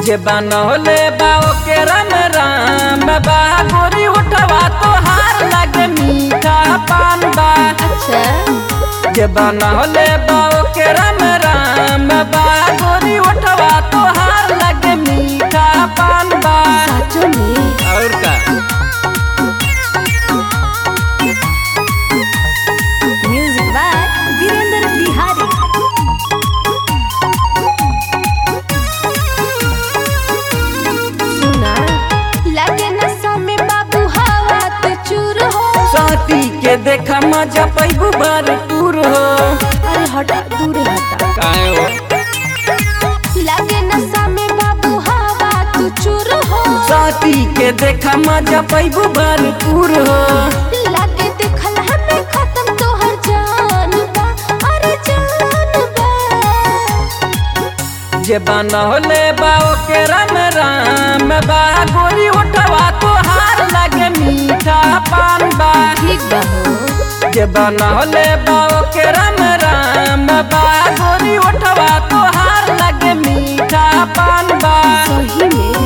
जे बनौले बाओ के राम राम बा गोरी उठवा तो हार लगे मीठा पान बा अच्छा जे बनौले बाओ के राम राम बा गोरी उठवा तो हार लगे मीठा पान बा साचो में और का म्यूजिक बाय वीरेंद्र बिहारी सुना लगे नशा में बाबू हवा तो चूर हो साथी के देखा मजा पैबू भरपूर हो अरे हटा दूर हटा काहे हो लगे नशा में बाबू हवा तो चूर हो साथी के देखा मजा पैबू भरपूर हो लगे देखल हमें खत्म तोहर जान बा अरे जान बा जे बनौले बाओ के राम राम बा गोरी उठवा तो हार लगे मीठा पान बा ठीक बा हो जे बनौले बाओ के राम राम बा गोरी उठवा तो हार लगे मीठा पान बा सही में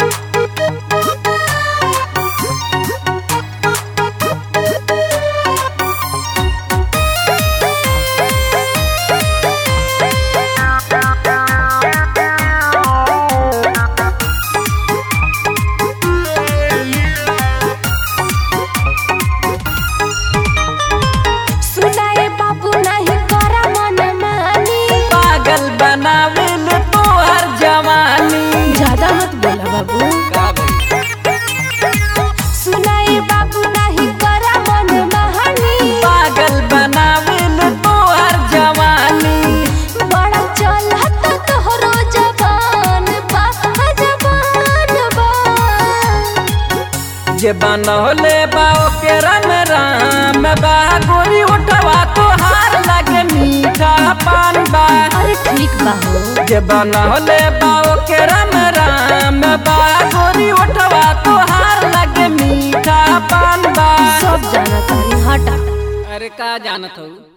सुनाए बाबू नहीं करा मन मानी पागल बनावेल तोहर जवानी ज्यादा मत बोला बाबू सुनाए बाबू नहीं करा मन महानी पागल बनावेल तोहर जवानी बड़ा चलत तोहरो जवान बा जवान बा जे बनौले बाओ के राम राम बा गोरी उठवा तो हार लगे मीठा पान बा अरे ठीक बा हो जे बनौले बाओ के राम राम बा गोरी उठवा तो हार लगे मीठा पान बा सब जाना तारी हटा अरे का जानत हूँ